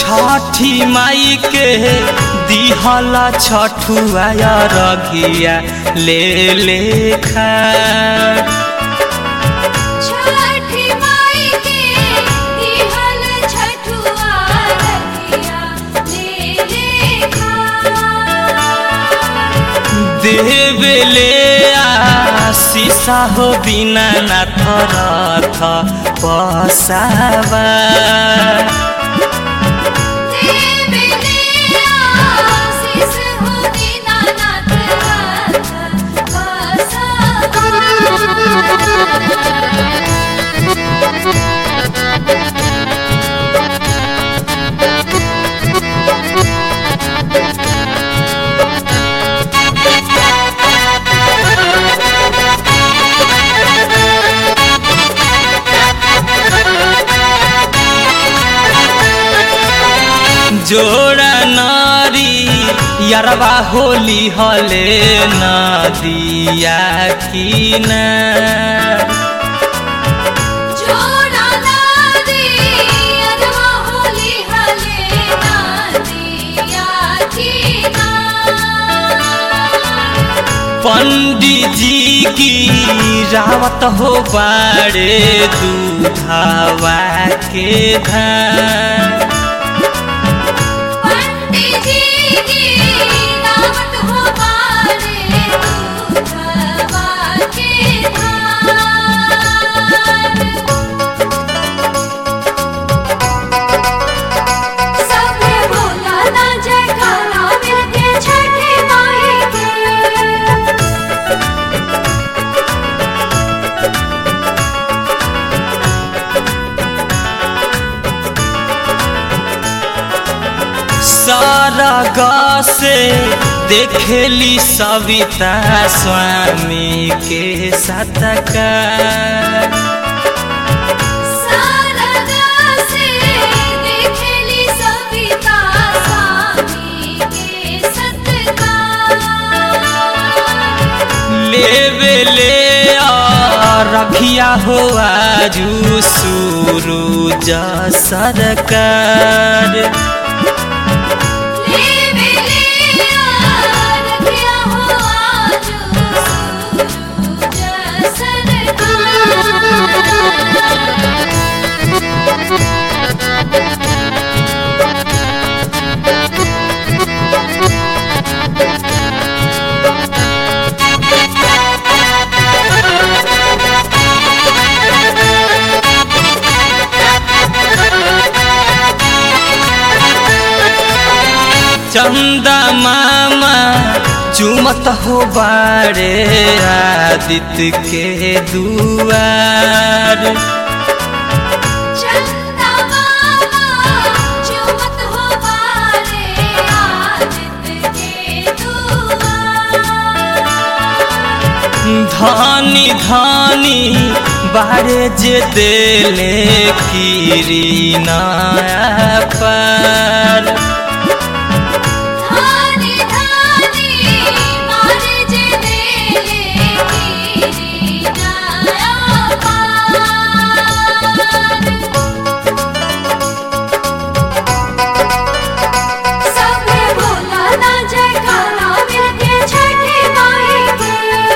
छठी माई के दिहला छठुआ रघिया ले ले खा छठी माई के दिहल छठुआ रखिया ले ले खा देवेले आशीषा हो बिना नाथ रथ पसावा देवले आशीष हो दीनानाथ बसवा जोड़ा नारी यरवा होली हले नदिया किना जोड़ा नारी अरवा होली हले नादिया कीना पंडित जी की रावत हो बाड़े दूधावा के धान पंडित जी की दावत हो बारे दूधवा के धार सबे बोला ना जयकारा मिलके छठी माई के सारा से देखेली सविता स्वामी के सतका सारदा से देखेली सविता स्वामी के सत्कार लेवे ले रखिया हो आजू सूरज सरकार लेवे ले रखिया हो आज सूरज सरकार चंदा मामा चुमत हो बाड़े आदित्य के दुआर चंदा मामा चुमत हो बारे आदित्य के दुआर धानी धानी बारे जे देले कीरी नया पर धानी धानी मारे जे देले कीरी नया पार सबे बोला ना जयकारा मिलके छठी माई के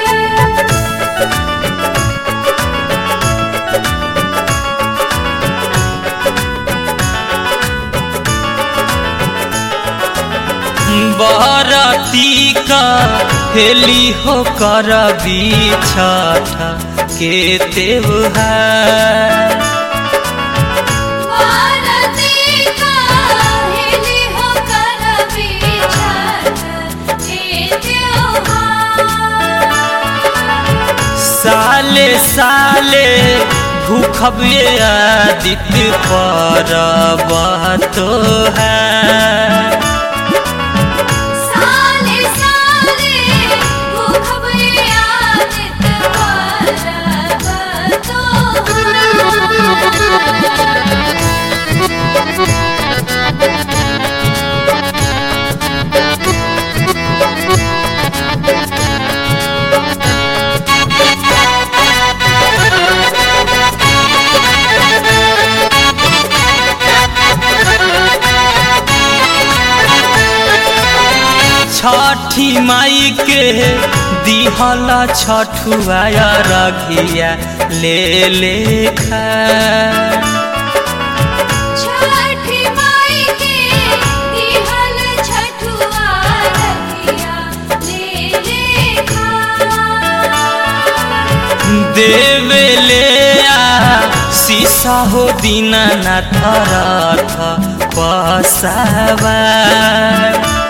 बरती का हेली हो कर छठ के त्योहार भारती का हेली हो कर बिछड़ के त्योहार साले साले भूखबे आदित्य पर तो है साले साले भूखबे आदित परब छठी माई के दिहल छठुआ रघिया ले लेखा छठी माई के दिहल छठुआ रखिया ले लेखा देवे ले आ शीशा हो दीना नाथ रथ पसावा